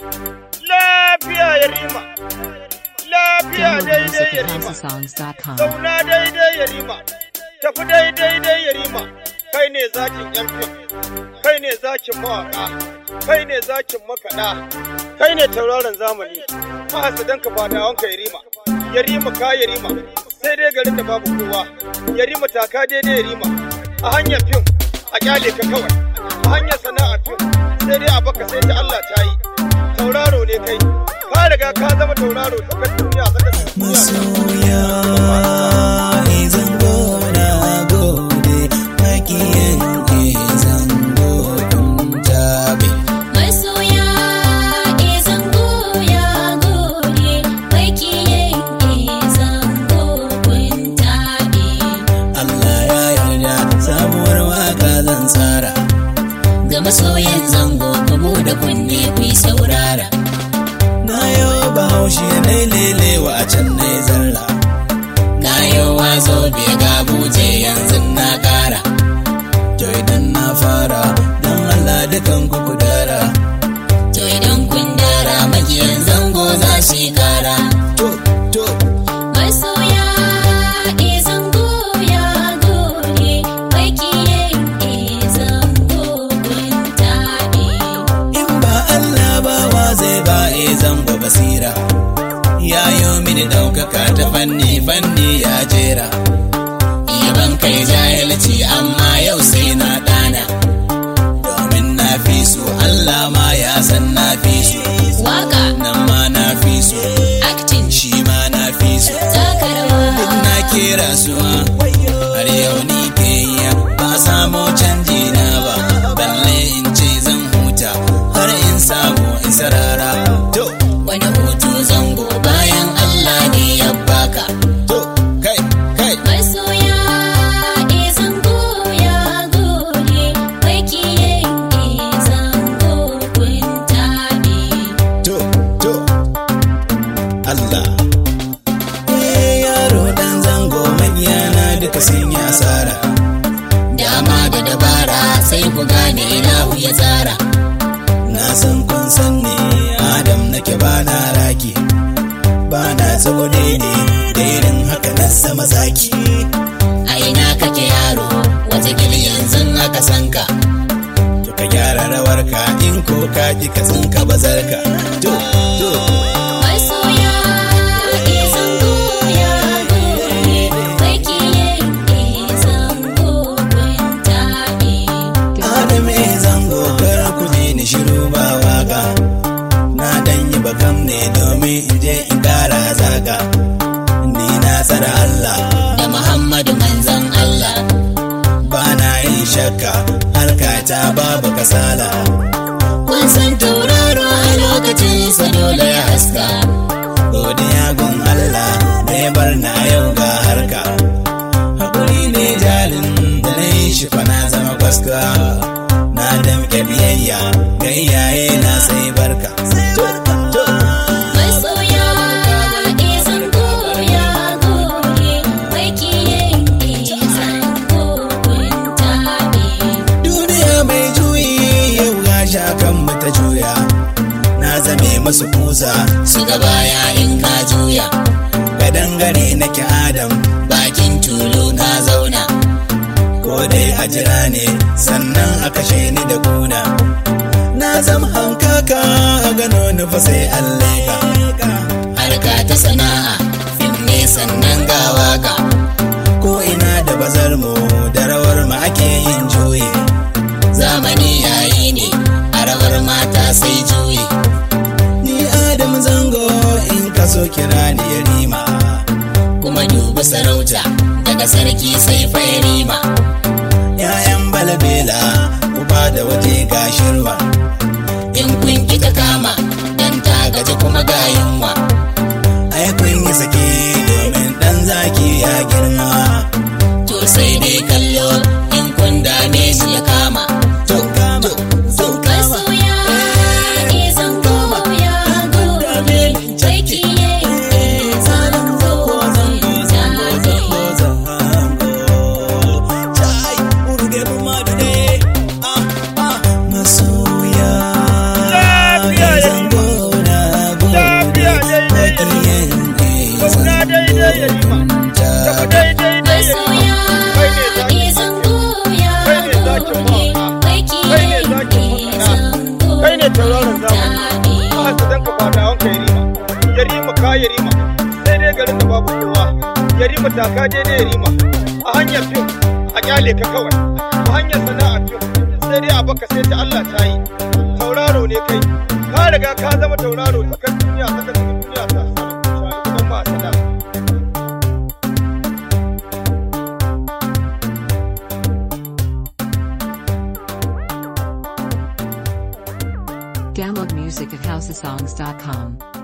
Lafiya ya rima. Lafiya Download daidai music ya at rima. houseofsongs.com. Zauna daidai ya rima. Tafi daidai dai ya rima. Kai ne zakin yan fim. Kai ne zakin mawaƙa. Kai ne zakin makaɗa. Kai ne tauraron zamani. Mahasadan ka fadawan ka ya rima. Ya rima ka ya rima. Sai dai garin da babu kowa. Ya rima taka daidai ya rima. A hanyar fim a kyale ka kawai. A hanyar sana'ar fim sai dai a baka sai ta Allah ta yi. Tauraro ne kai. Ka riga ka zama tauraro tsakar duniya tsakar duniya. masoya zango na gode makiyan zango kun tabe Masoya e zango ya gode, bakiye e zango kun taɓe. Allah ya yarda sabuwar waka zan tsara Ga masoyan zango ku buɗe kunne ku yi saurara. na yau bahaushe na lelewa a can na zarra Gayowa zobe ga buje yanzu na ƙara. to idan na fara don Allah dukan ku ku dara To idan kun dara magiyan zango za su yi kara. to to Masoya e zango ya gode, bakiye e zango kun taɓe. in ba Allah ba wa zai ba e zango basira ya yo mini daukaka ta fanni fanni ya jera Yaban kai jahilci amma yau sai na ɗana. domin na fi su Allah ma ya san na fi su Waka, nan ma na fi su acting, shi ma na fi su taka duk rawa. na kera su ma har yau ni ke yi ba samo canji na ba balle in ce zan huta har in samu in sarara to Wani hutu zango bayan Allah ne ya baka. to kai kai Masoya e zango ya gode, bakiye e zango kun taɓe. to to Allah eh yaro dan zango magiyana duka sun yi asara Dama da dabara sai ku gane ilahu ya tsara. na san kun san ne Adam nake ba na raki ba na tsone ne da irin haka na sama zaki A ina kake yaro, wata yanzu aka san ka. to ka gyara rawarka in ko ka ki ka tsinka bazarka to to Masoya e zango ya gode, bakiye e zango kun taɓe. Adam eh zango kar ku je ni shiru ba waka na dan yi bakam ne domin in je in kara zaga ni na tsara Allah Da Muhammadu manzan Allah, ba na yin shakka harkata babu kasala kun san tauraro a lokacin sa dole ya haska. godiya gun Allah da ya bar na yau ga harka hakuri ne jalin da na yi shi fa na zama kwaska na damke biyayya ga iyaye na sai barka Masoya e zango ya gode, bakiye e zango kun taɓe. duniya mai juyi yau ga shakan mu ta juya na zame masu kusa Su baya in ka juya, ga dangane nake adam bakin tulu ka zauna. ko dai a jira ne sannan a kashe ni da kuna na zama hankaka a gano nufa sai alleka Harka ta sana'a, fim ne sannan ga waka. ko ina da bazar mu da rawar mu ake yin juyi Zamani yayi ne, a rawar mata sai juyi. ni adam zango in ka so kira ni ya rima Kuma dubi sarauta, daga sarki sai fairima. ‘ya'yan balabela uba da waje gashirwa In kun ki ta kama, dan ta gaji kuma ga yunwa. ai kun yi sake domin dan zaki ya girma To sai dai kallo, in kun dame shi ya kama. to kama to kama Masoya e zango ya gode, bakiye e zango kun taɓe. Chai, urge rumadu ne. Ah, ah. Maso yarima taka daidai yarima a hanyar fim a kyale ka kawai a hanyar sana'ar fim sai dai a baka sai ta Allah ta yi tauraro ne kai ka riga ka zama tauraro tsakan duniya tsakan duniya ta shayi ba sana'a Download music at houseofsongs.com.